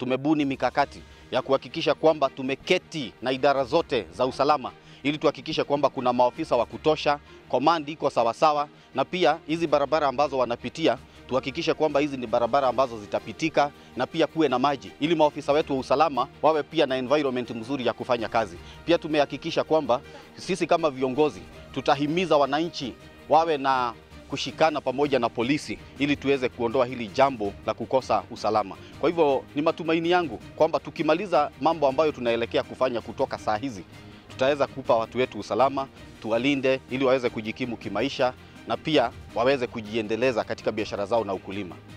tumebuni mikakati ya kuhakikisha kwamba tumeketi na idara zote za usalama ili tuhakikishe kwamba kuna maofisa wa kutosha, komandi iko sawasawa, na pia hizi barabara ambazo wanapitia tuhakikishe kwamba hizi ni barabara ambazo zitapitika na pia kuwe na maji ili maofisa wetu wa usalama wawe pia na environment mzuri ya kufanya kazi. Pia tumehakikisha kwamba sisi kama viongozi tutahimiza wananchi wawe na kushikana pamoja na polisi ili tuweze kuondoa hili jambo la kukosa usalama. Kwa hivyo ni matumaini yangu kwamba tukimaliza mambo ambayo tunaelekea kufanya kutoka saa hizi, tutaweza kupa watu wetu usalama, tuwalinde ili waweze kujikimu kimaisha na pia waweze kujiendeleza katika biashara zao na ukulima.